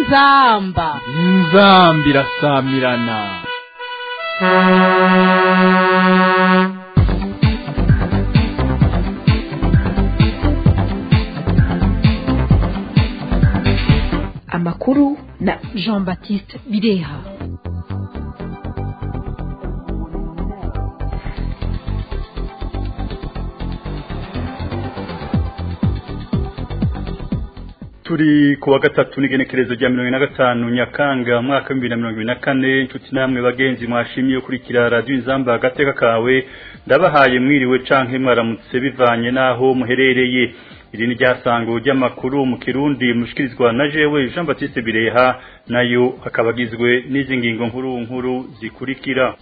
inzamba inzamba irasamirana amakuru na jean baptiste bireha turi ku wa gatatu n'igenekerezo rya mirongo ine na gatanu nyakanga mwaka w'ibihumbi na mirongo ibiri na kane inshuti namwe bagenzi mwashimiye gukurikira radiyo inzamba agateka kawe ndabahaye mwiriwe canke mwaramutse bivanye n'aho muherereye iri ni ryasango ry'amakuru mu kirundi mushikirizwa na jewe jean baptiste bireha nayo akaba agizwe n'izi ngingo nkuru nkuru zikurikira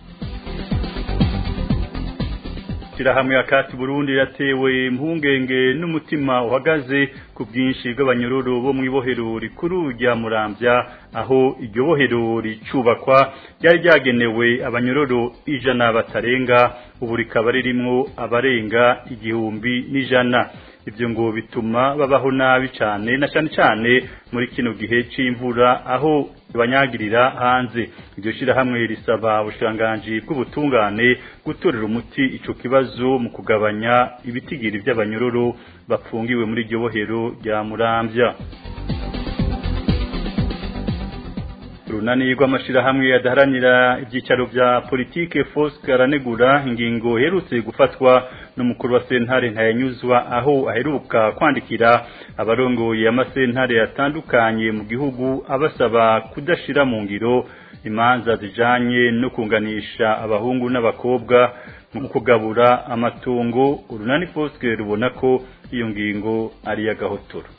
hamwe akati Burundi yatewe impungenge n'umutima uhagaze ku bwinshi bw'abanyororo bo mu ibohero rikuru rya Muramvya aho iryo bohero ricubakwa ryari ryagenewe abanyororo ijana batarenga ubu rikaba ririmwo abarenga igihumbi n'ijana ibyo ngo bituma babaho nabi cyane na cyane cyane muri kino gihe c'imvura aho banyagirira hanze iryo shirahamwe risaba ubushikiranganji bw'ubutungane gutorera umuti ico kibazo mu kugabanya ibitigiri by'abanyororo bapfungiwe muri iryo bohero rya Muramvya runani rw'amashirahamwe adaharanira ibyicaro bya politike Foske aranegura ingingo herutse gufatwa n'umukuru wa sentare ntayanyuzwa aho aheruka kwandikira abarongoye amasentare atandukanye mu gihugu abasaba kudashira mu ngiro imanza zijanye no kunganisha abahungu n'abakobwa mu kugabura amatungo urunani Foske rubona ko iyo ngingo ari y'agahotoro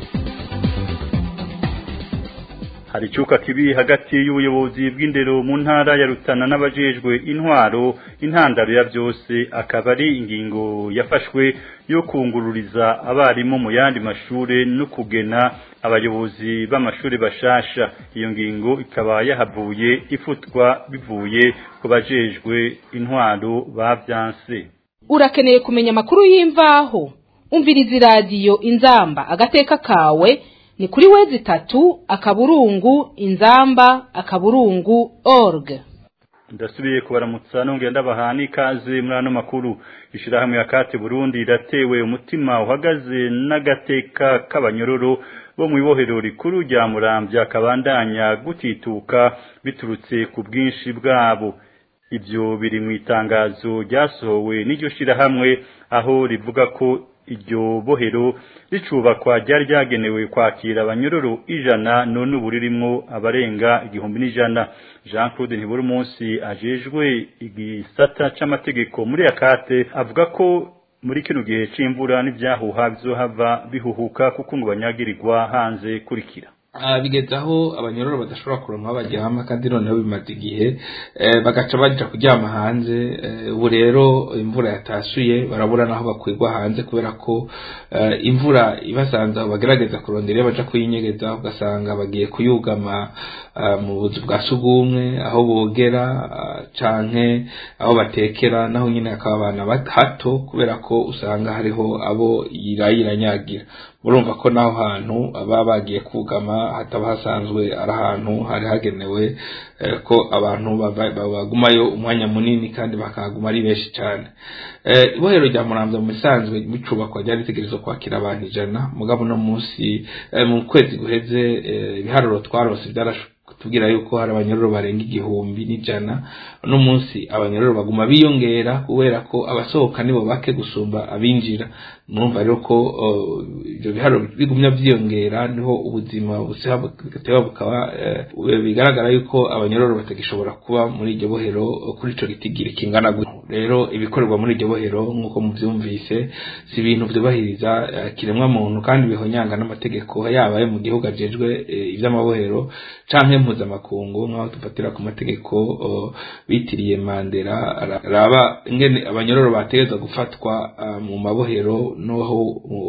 hari icuka kibi hagati y'ubuyobozi bw'indero mu ntara ya Rutana n'abajejwe intwaro intandaro ya byose akaba ari ingingo yafashwe yo kungururiza abarimu mu yandi mashure no kugena abayobozi b'amashuri bashasha iyo ngingo ikaba yahavuye ifutwa bivuye ku bajejwe intwaro bavyanse urakeneye kumenya amakuru y'imvaho umviriza iradiyo inzamba agateka kawe ni kuri wezi tatu akaburungu inzamba akaburungu org ndasubiye kubaramutsa nongera ndabaha n'ikaze muri ano makuru ishirahamwe ya kate burundi riratewe umutima uhagaze n'agateka k'abanyororo bo mu ibohero rikuru rya muramvya kabandanya gutituka biturutse ku bwinshi bwabo ibyo biri mu itangazo ryasohowe n'iryo shirahamwe aho rivuga ko iryo bohero ricubakwa ryari ryagenewe kwakira abanyororo ijana none ubu ririmwo abarenga igihumbi n'ijana jean claude ntibura umunsi ajejwe igisata c'amategeko muri akate avuga ko muri kino gihe c'imvura n'ivyahuha bizohava bihuhuka kuko ngo banyagirirwa hanze kurikira bigeze aho abanyororo badashobora kuronka aho baryama kandi noneho bimaze igihe bagaca baja kuryama hanze ubu rero imvura yatashuye barabura naho bakwirwa hanze kubera ko imvura ibasanze aho bagerageza kurondera iyo baja kuyinyegeza ugasanga bagiye kuyugama mu buzu bwa sugumwe aho bogera canke aho batekera naho nyine hakaba abana hato kubera ko usanga hariho abo irayiranyagira murumva ko naho hantu baba bagiye kugama hataba hasanzwe ari ahantu hari hagenewe ko abantu bagumayo umwanya munini kandi bakahaguma ari benshi cyane ibohero rya muramvya mu bisanzwe bicubakwa ryari ritegerezwa kwakira abantu ijana mugabo no munsi mu kwezi guheze ibiharuro twarose byarashoboye tubwira yuko hari abanyororo barenga igihumbi n'ijana uno munsi abanyororo baguma biyongera kubera ko abasohoka nibo bake gusumba abinjira murumva rero ko ibyo biharuro bigumya byiyongera niho ubuzima bugateba bukaba bigaragara yuko abanyororo batagishobora kuba muri iryo bohero kuri ico gitigiri kingana gutyo rero ibikorerwa muri iryo bohero nk'uko muvyumvise si ibintu vyubahiriza kiremwa muntu kandi bihonyanga n'amategeko yaba ayo mu gihugu ajejwe ivy'amabohero canke mpuzamakungu nk'aho dufatira ku mategeko bitiriye mandera raba ingene abanyororo bategeza gufatwa mu mabohero noho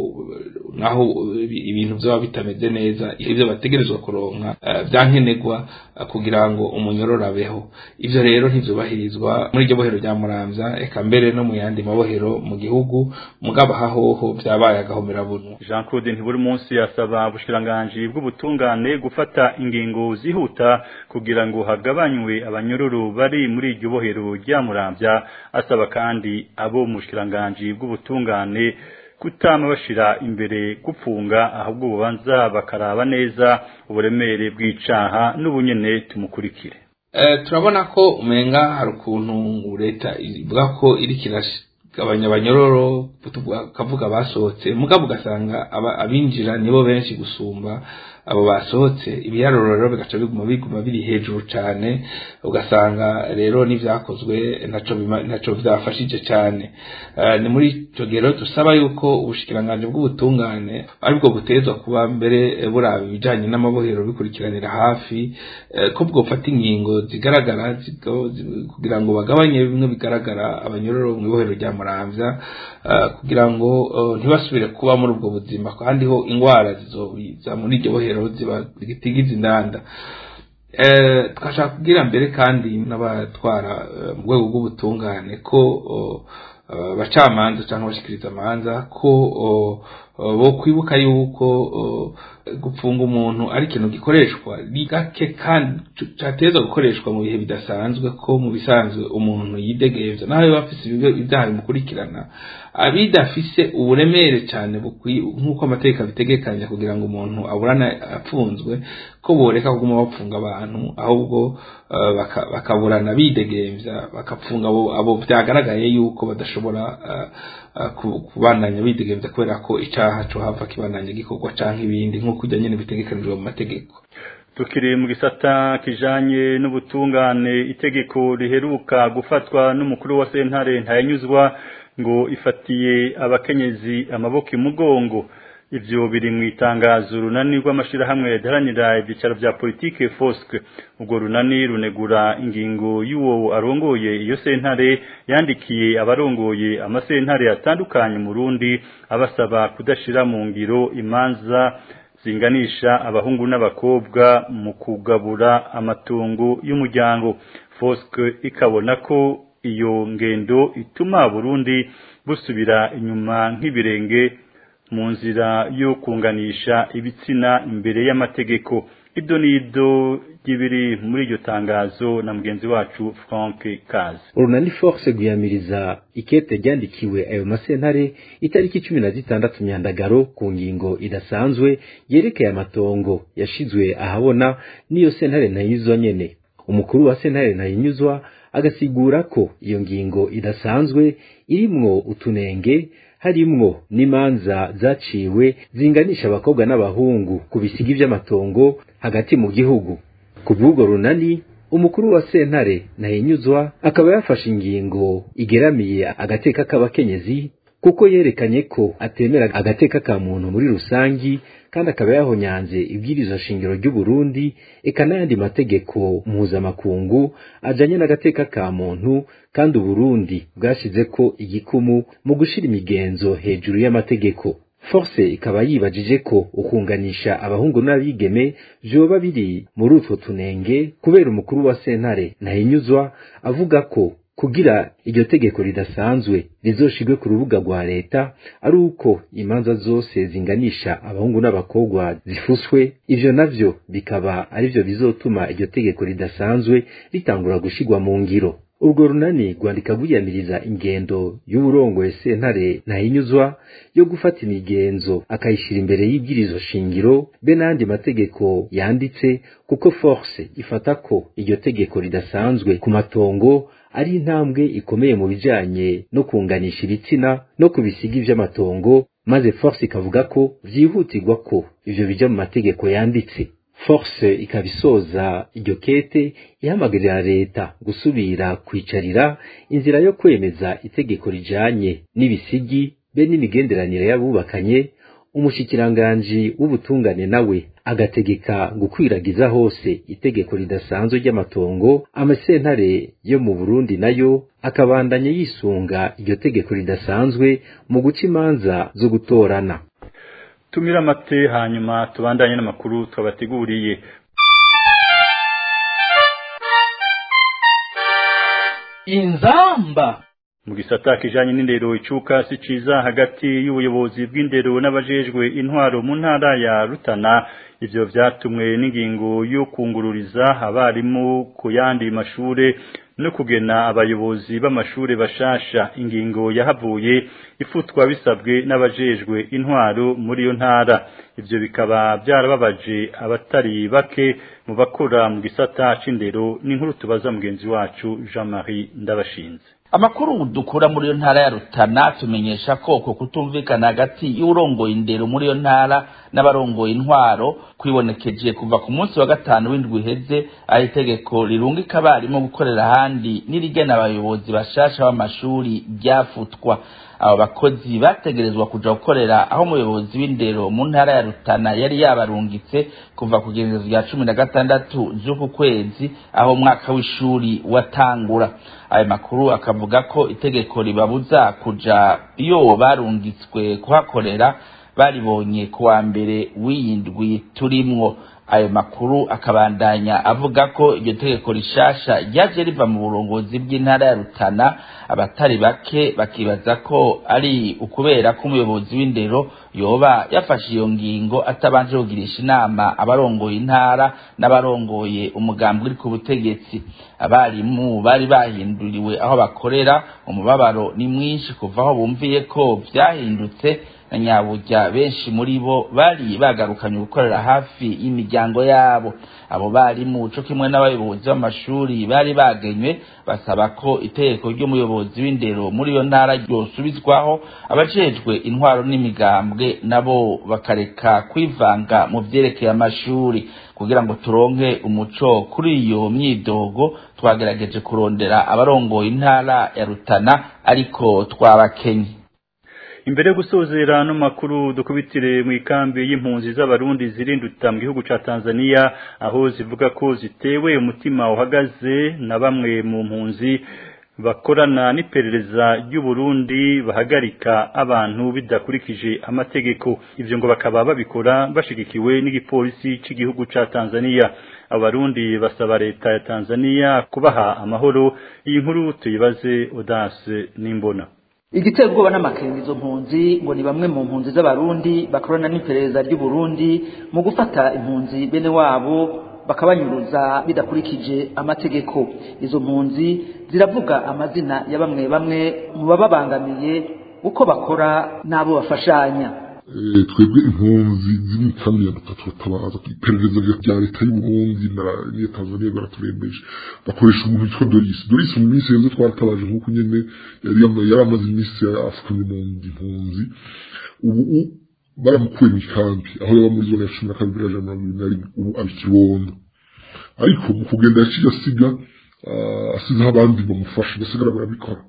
naho ibintu byaba bitameze neza ibyo bategerezwa kuronka byankenerwa kugira ngo umunyororo abeho ivyo rero ntivyubahirizwa muri iryo bohero rya muramvya muramvya eka mbere no mu yandi mabohero mu gihugu mugabo hahoho vyabaye agahomerabunwa Jean Claude ntiburi munsi asaba ubushikiranganji bw'ubutungane gufata ingingo zihuta kugira ngo hagabanywe abanyororo bari muri iryo bohero rya Muramvya asaba kandi abo mu bushikiranganji bw'ubutungane kutama bashira imbere gupfunga ahubwo bubanza bakaraba neza uburemere bw'icaha n'ubunyene tumukurikire Eh, turabona ko umenga hari ukuntu leta ivuga ko iriko iragabanya abanyororo kavuga basohotse mugabo ugasanga aba- abinjira nibo benshi gusumba abo basohotse ibiharuro rero bigaca biguma biguma biri hejuru cane ugasanga rero n'ivyakozwe ntaco bima- ntaco vyafashije cane Eh, ni muri ico gihe rero dusaba yuko ubushikiranganji bw'ubutungane aribwo butezwa kuba mbere eh, buraba ibijanye n'amabohero bikurikiranira hafi eh, ko bwofata ingingo zigaragara zigo- zi- kugira ngo bagabanye bimwe bigaragara abanyororo mu ibohero rya muramvya eh, kugira ngo eh, ntibasubire kuba muri ubwo buzima kandi ho ingwara zizobiza muri iryo bohero ziba zitigiza indanda Eh, twashaka kugira mbere kandi n'abatwara eh, mu rwego rw'ubutungane ko oh, eh, abacamanza cyangwa abashikiriza amanza ko oh, oh, bo kwibuka yuko oh, gupfunga umuntu ari ikintu gikoreshwa ni gake kandi cyateza gukoreshwa mu bihe bidasanzwe ko mu bisanzwe umuntu yidegevya nawe biba afise ibigo- ibyaha bimukurikirana abidafise uburemere cyane bukwi- nk'uko amategeko abitegekanya kugira ngo umuntu aburane apfunzwe ko boreka kuguma bapfunga abantu ahubwo eh, baka- bakaburana bidegemvya bakapfunga abo abo byagaragaye yuko badashobora eh, eh, ku- kubandanya bidegemvya kubera ko icaha co hava kibandanya gikorwa canke ibindi nk'uko ujya nyene bitegekanijwe mu mategeko tukiri mu gisata kijanye n'ubutungane itegeko riheruka gufatwa n'umukuru wa sentare ntayanyuzwa ngo ifatiye abakenyezi amaboko imugongo ivyo biri mu itangazo runani rw'amashirahamwe yadaranira ibyicaro vya politike fosque urwo runani runegura ingingo y'uwo arongoye iyo sentare yandikiye abarongoye amasentare atandukanye mu Burundi abasaba kudashira mu ngiro imanza zinganisha abahungu n'abakobwa mu kugabura amatungo y'umuryango Fosque ikabona ko iyo ngendo ituma Burundi busubira inyuma nk'ibirenge mu nzira yo kunganisha ibitsina imbere y'amategeko ido nido ry'ibiri muri iryo tangazo na mugenzi wacu Frank Kazi urunani force guyamiriza ikete ryandikiwe ayo masentare itariki cumi na zitandatu myandagaro ku ngingo idasanzwe yerekeye amatongo yashizwe ahabona n'iyo sentare ntayizwa nyene umukuru wa sentare ntayinyuzwa agasigura ko iyo ngingo idasanzwe irimwo utunenge harimwo n'imanza zaciwe zinganisha abakobwa n'abahungu ku bisigi vy'amatongo hagati mu gihugu ku bw'ubwo runani umukuru wa sentare ntahinyuzwa akaba yafashe ingingo igeramiye agateka k'abakenyezi kuko yerekanye ko atemera agateka ka muntu muri rusangi kandi akaba yahonyanze ibwirizwa shingiro ry'u Burundi eka n'ayandi mategeko mpuzamakungu ajanye n'agateka ka muntu kandi Uburundi bwashize ko igikumu mu gushira imigenzo hejuru y'amategeko force ikaba yibajije ko ukunganisha abahungu n'abigeme vyoba biri muri utwo tunenge kubera umukuru wa sentare ntahinyuzwa avuga ko kugira iryo tegeko ridasanzwe rizoshirwe ku rubuga rwa leta ari uko imanza zose zinganisha abahungu n'abakobwa zifuswe ivyo navyo bikaba arivyo bizotuma iryo tegeko ridasanzwe ritangura gushirwa mu ngiro urwo runani rwandika rwiyamiriza ingendo y'uburongoye sentare ntahinyuzwa yo gufata imigenzo akayishira imbere y'ibwirizo shingiro be n'andi mategeko yanditse kuko force ifata ko iryo tegeko ridasanzwe ku matongo ari intambwe ikomeye mu bijanye no kunganisha ibitsina no ku bisigi vy'amatongo maze force ikavuga ko vyihutirwa ko ivyo bija mu mategeko yanditse force ikaba isoza iryo kete ihamagarira leta gusubira kwicarira inzira yo kwemeza itegeko rijanye n'ibisigi be n'imigenderanire y'abubakanye umushikiranganji w'ubutungane nawe agategeka gukwiragiza hose itegeko ridasanzwe ry'amatongo amasentare yo mu Burundi nayo akabandanya yisunga iryo tegeko ridasanzwe mu guca imanza zo gutorana tumira amate hanyuma tubandanye n'amakuru twabateguriye inzamba mu gisata kijanye n'indero icuka si ciza hagati y'ubuyobozi bw'indero n'abajejwe intwaro mu ntara ya Rutana ivyo vyatumwe n'ingingo yo kungururiza abarimu ku yandi mashure no kugena abayobozi b'amashure bashasha ingingo yahavuye ifutwa bisabwe n'abajejwe intwaro muri iyo ntara ivyo bikaba byarababaje abatari bake mu bakora mu gisata c'indero n'inkuru tubaza mugenzi wacu Jean-Marie Ndabashinze amakuru dukura muri iyo ntara ya Rutana tumenyesha ko uko kutumvikana hagati y'urongoye indero muri iyo ntara n'abarongoye intwaro kwibonekeje kuva ku munsi wa gatanu w'indwi iheze aho itegeko rirungika abarimu gukorera ahandi n'irigena abayobozi bashasha b'amashuri ryafutwa abo bakozi bategerezwa kuja gukorera aho umuyobozi w'indero mu ntara ya Rutana yari yabarungitse kuva ku gerezo rya cumi na gatandatu z'uku kwezi aho umwaka w'ishuri watangura ayo makuru akavuga ko itegeko ribabuza kuja iyo barungitswe kuhakorera baribonye kuwa mbere w'iyindwi turimwo ayo makuru akabandanya avuga ko iryo tegeko rishasha ryaje riva mu burongozi bw'intara ya Rutana abatari bake bakibaza ko ari ukubera ko umuyobozi w'indero yoba yafashe iyo ngingo atabanje kugirisha inama abarongoye intara n'abarongoye umugambi uri ku butegetsi abarimu bari bahinduriwe aho bakorera umubabaro ni mwinshi kuva aho bumviye ko vyahindutse na nyaburya benshi muri bo bari bagarukanye gukorera hafi y'imiryango yabo abo barimu co kimwe n'abayobozi b'amashuri bari bagenywe basaba ko itegeko ry'umuyobozi w'indero muri iyo ntara ryosubizwaho abajejwe intwaro n'imigambwe nabo bakareka kwivanga mu vyerekeye amashuri kugira ngo turonke umuco kuri iyo myidogo twagerageje kurondera abarongoye intara ya Rutana ariko twabakenye imbere yo gusozera no makuru dukubitire mu ikambi y'impunzi z'abarundi zirinduta mu gihugu ca Tanzania aho zivuga ko zitewe umutima uhagaze na bamwe mu mpunzi bakorana n'iperereza ry'u Burundi bahagarika abantu bidakurikije amategeko ivyo ngo bakaba babikora bashigikiwe n'igipolisi c'igihugu ca Tanzania abarundi basaba leta ya Tanzania kubaha amahoro iyi nkuru tuyibaze Audace Nimbona igitera ubwoba n'amakenga izo mpunzi ngo ni bamwe mu mpunzi z'abarundi bakorana n'iperereza ry'u Burundi mu gufata impunzi bene wabo bakabanyuruza bidakurikije amategeko izo mpunzi ziravuga amazina ya bamwe bamwe mu bababangamiye uko bakora n'abo bafashanya twebwe impunzi ziri mu kambi ya gatatu batabaza iperereza rya leta y'uburundi n'iya tanzania baraturembeje bakoresha umuntu witwa dorisi dorisi mu minsi yeze twaratabaje nk'uko nyene yari amaze iminsi afukamye mu impunzi ubu baramukuye mu ikambi aho yaba muri zone ya cumi na kabiri ijana na mirongo na rimwe ubu aba ikibondo ariko mu kugenda yaciye asiga asizeho abandi bamufasha basigara barabikora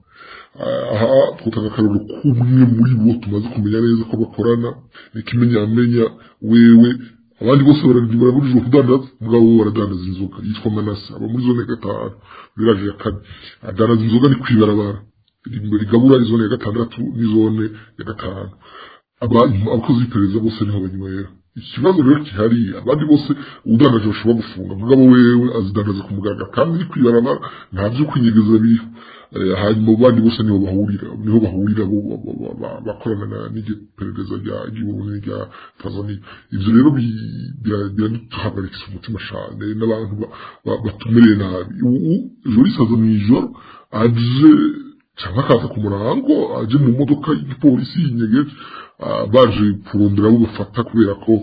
aha twutanga akararo k'umwe muri bo tumaze kumenya neza ko bakorana n'ikimenyamenya wewe abandi bose baraburijwe kudandaza mugabo we baradandaza inzoga yitwa manase aba muri zone ya gatanu viraje ya kane adandaza inzoga ni kwibarabara rigabura izone ya gatandatu n'izone ya gatanu abakozi b'iperereza bose niho banywera ikibazo rero gihari abandi bose udandaje bashobora gufunga mugabo wewe azidandaza ku mugaragaro kandi ni kwibarabara nta vyo kwinyegeza biriho hanyuma bandi bose niho bahurira niho bahurira bakorana n'iperereza ry'igihugu rya Tanzania ivyo rero biraduhagarikisa umutima cane n'abantu batumereye nabi ubu ejo risaza mw'ijoro aje cyangwa akaza ku murango aje mu modoka y'igipolisi y'inyegeje baje kurondera abo bafata kubera ko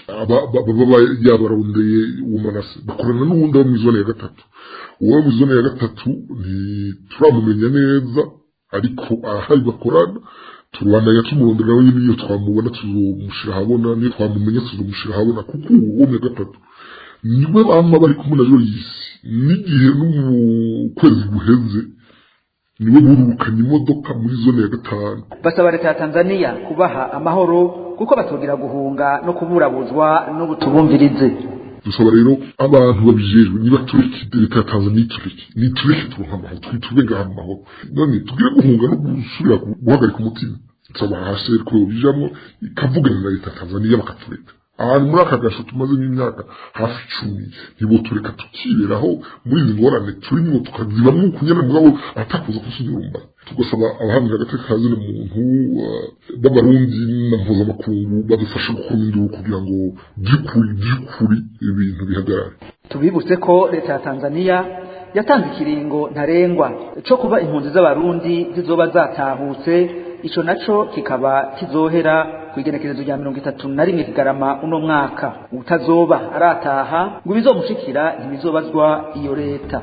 baba yabarondeye uwo manase bakorana n'uwundi wo mu zone ya gatatu uwo mu zone ya gatatu ntituramumenya neza ariko ahari bakorana turubandanya tumurondera nawe nyine iyo twamubona tuzomushira ahabona niyo twamumenya tuzomushira ahabona kuko uwo mu gatatu niwe bama bari kumwe na Joyce n'igihe no mu kwezi guheze niwe burukanye imodoka muri zone ya gatanu basaba leta ya Tanzania kubaha amahoro kuko batogira guhunga no kuburabuzwa n'ubutubumvirize dusaba rero abantu babijejwe niba tureke leta ya Tanzania tureke ni tureke turonka amahoro twitube ngaha mu mahoro none tugire guhunga no gusubira guhagarika umutima nsaba hasi ko bijamwo ikavugana na leta ya Tanzania bakatureka abantu muri aka gasho tumazemo imyaka hafi icumi ntibotureka tukiberaho muri izi ngorane turimo tukazibamo kunyana mugabo atakuza kusunyurumba tugasaba abahanira agateka ka zino muntu b'abarundi na mpuzamakungu badufasha gukora induru kugira ngo by'ukuri by'ukuri ibintu bihagarare tubibutse ko leta ya tanzania yatanze ikiringo ntarengwa cyo kuba impunzi z'abarundi zizoba zatahutse ico naco kikaba kizohera ku igenekerezo rya mirongo itatu na rimwe kigarama uno mwaka utazoba arataha ngo ibizomushikira ntibizobazwa iyo leta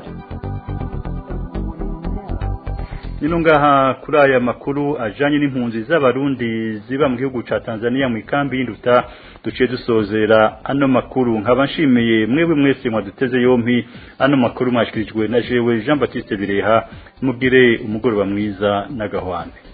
nino ngaha kuri aya makuru ajanye n'impunzi z'abarundi ziba mu gihugu ca Tanzania mu ikambi y'induta duciye dusozera ano makuru nkaba nshimiye mwebwe mwese mwaduteze yompi ano makuru mwashikirijwe na jewe Jean Baptiste Bireha mugire umugoroba mwiza n'agahwane